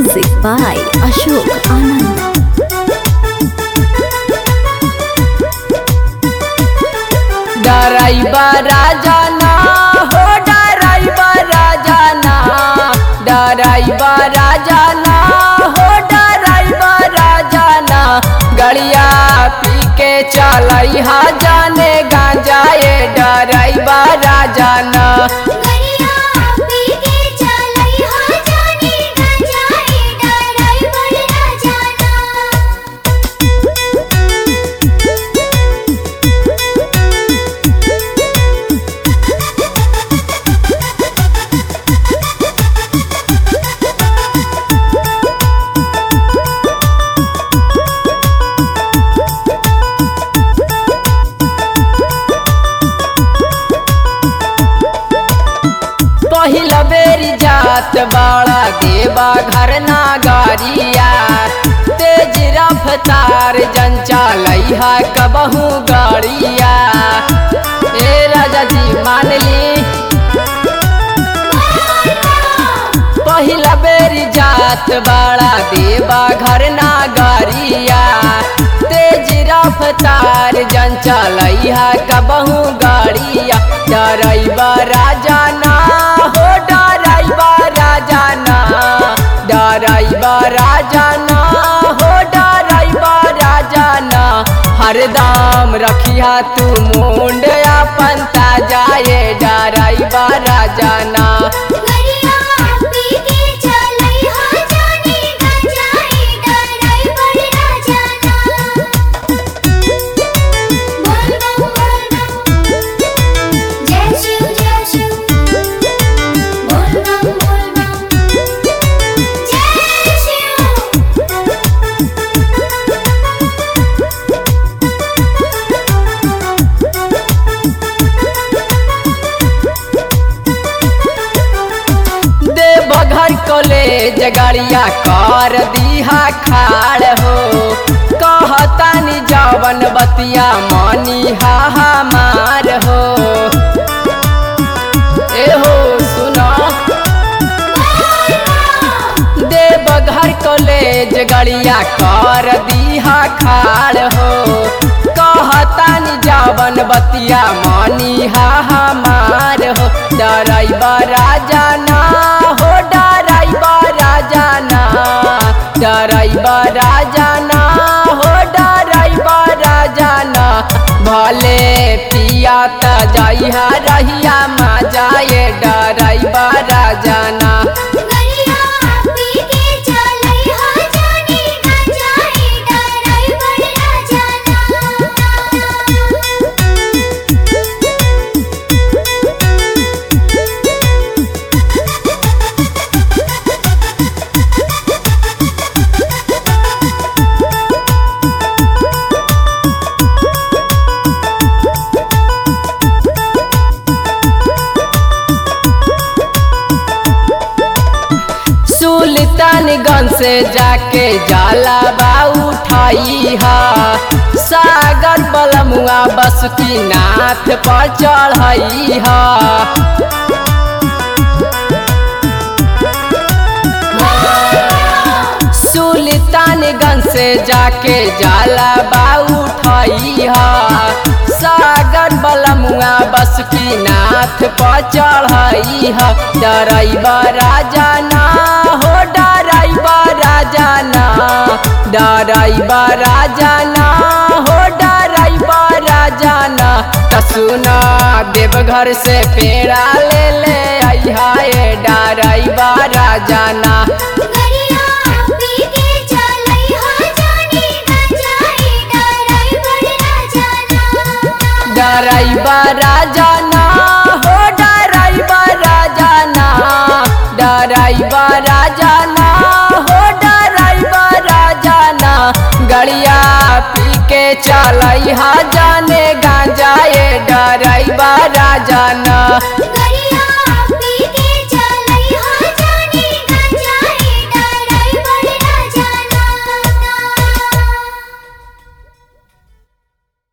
Music by Ashok Anand. डराइबा राजाना हो डराइबा राजाना डराइबा राजाना हो डराइबा राजाना गड़िया पी के चलई हा जाने गांजा ये डराइबा राजाना गरिया पी के चलई हा जाने गंजाए ड्राइवर राजाना पहिला बेरी जात बाड़ा देवा घर ना गाड़िया तेज रफ्तार जन चलैहा कबहू गाड़िया ए राजा जी मान ली पहिला बेरी जात बाड़ा देवा घर ना गाड़िया तेज रफ्तार जन चलैहा कबहू गाड़िया डराइबा राजा ना हो डराइबा राजा ना डराइबा राजा ना हो डराइबा राजा ना हरदम रखिया तू मुंड अपन ताजाए डराइबा राजा ना गरिया पी के चलई हा जाने गंजाए ड्राइवर राजाना बोल बम बोल बम जय शिव जय शिव बोल बम बोल बम जय शिव देवघर कॉलेज गाड़िया कर दीहा खाड़ हो कहतानी जवन बतिया मनी हा हमार हो एहो सुना देवघर कॉलेज गड़िया कर दीहा खाड़ हो कहतानी जावन बतिया मनी हा हमार हो डराइबा राजा ना हो डराइबा राजा ना डराइबा राजा ना हो डराइबा राजा ना भले पिया त जाइहा रहिया मा जाए डराइबा राजा ना गरिया पी के चलई हा जाने गंजाए ड्राइवर राजाना सुल्तानगंज से जाके जाला बा उठाई हा सागर बलमुआ बस की नाथ पर चढ़ाई हा सुल्तानगंज से जाके जाला बा उठाई हा सागर बलमुआ बस की नाथ पर चढ़ाई हा डराइबा राजा ना हो डराइबा राजा ना डराइबा राजा ना हो डराइबा राजा ना त सुना देवघर से पेड़ा ले ले आइहा ए डराइबा राजा ना गरिया पी के चलई हा जाने गंजाए ड्राइवर राजाना डराइबा राजा ना हो डराइबा राजा ना डराइबा राजा ना हो डराइबा राजा ना गड़िया पी के चलई हा जाने गांजा ये डराइबा राजा ना गरिया